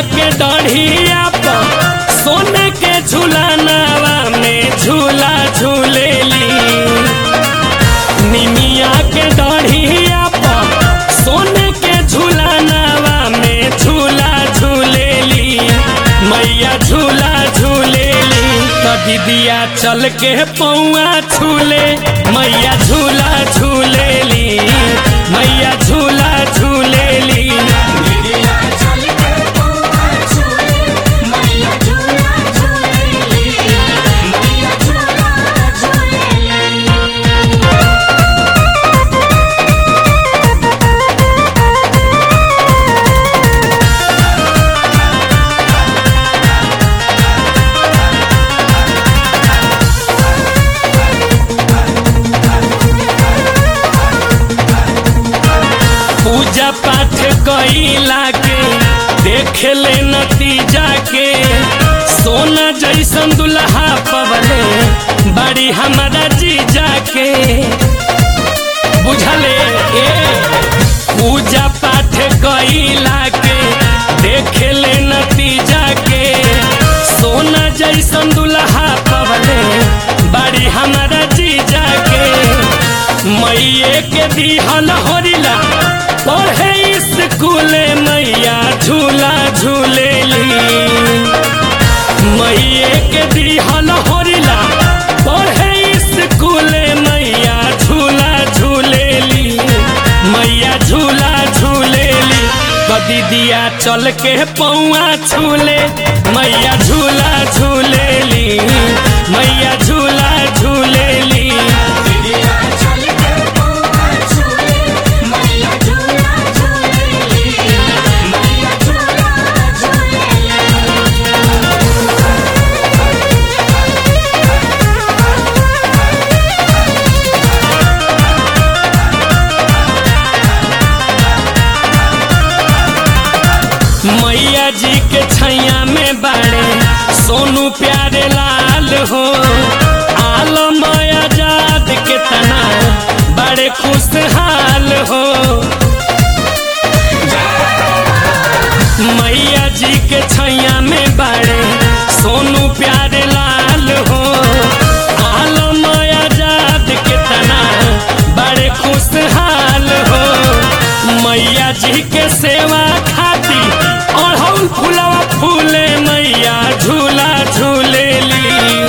के डढ़िया पर सोने के झूलानावा में झूला झूलेली निमिया के डढ़िया पर सोने के झूलानावा में झूला झूलेली मैया झूला झूलेली तो दीदिया चल के पौआ छूले मैया झूला झूलेली मैया झूला झूलेली दीदिया चल के पौआ छूले मैया झूला झूलेली मैया झूला झूलेली पूजा पाठ कैला के देख ले नतीजा के सोना जैसन दुल्हा पवले बड़ी हमारा जीजा के बुझले ए पूजा पाठ कैला के देख ले नतीजा के सोना जैसन दुल्हा पवले बड़ी हमारा जीजा के मैये के दिहल होरिला पढ़े स्कूल मैया झूला झूलेली मैये के दिहल होरिला पढ़े स्कूल मैया झूला झूलेली मैया झूला झूलेली कदी दिया चल के पौआ छूले मैया झूला झूलेली मैया झूला झूलेली दीदिया चल के पौआ छूले मैया झूला झूलेली मैया झूला झूलेली मैया जी के छैया में बाड़े सोनू प्यारे लाल हो आलम आजाद के तना बड़े खुशहाल हो मैया जी के छैया में बाड़े सोनू प्यारे लाल हो आलम आजाद के तना बड़े खुशहाल हो मैया जी के सेवा खाती अढ़ौल फुलवा फूले मैया झूला झूलेली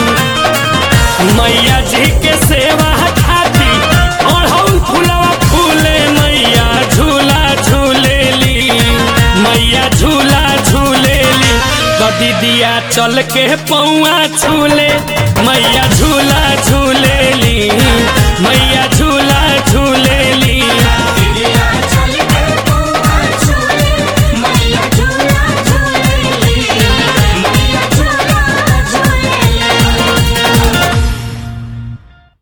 मैया जी के सेवा खाती अढ़ौल फुलवा फूले मैया झूला झूलेली मैया झूला झूलेली कदी दिया चल के पौआ छूले मैया झूला झूलेली मैया झूला झूलेली